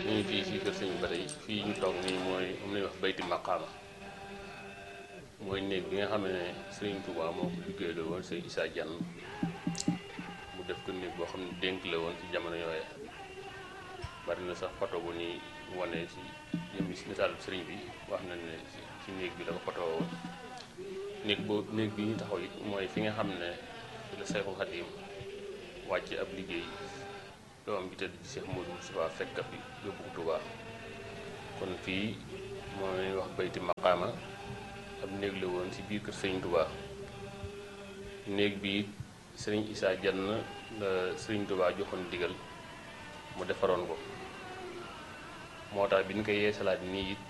ñu ngi fii si kër sëñ bi ba tey fii ñu toog nii mooy am nañu wax bayti maqaama mooy néeg bi nga xam ne Sëriñ Tuubaa moo ko liggéey la woon sëñ Issa Diagne mu def ko néeg boo xam ne dénk la woon ci jamono yooye bari na sax photo bu ñuy wane si yëmmi si misaal sëriñ bi wax nañ ne si néeg bi la ko photo woon néeg boobu néeg bi ñu taxaw it mooy fi nga xam ne fi la Seexul Xadiim wàcce ab liggéey doom bi tëdd ci Cheikh Modou Moustapha fekkat bi yóbbu ko Tuubaa kon fii moo leen wax bayti maqaama ab néeg la woon ci biir kër Sëriñ Tuubaa néeg bi Sëriñ Issa Diagne la Sëriñ Tuubaa joxoon digal mu defaroon ko moo tax bi ñu koy yeesalaat nii it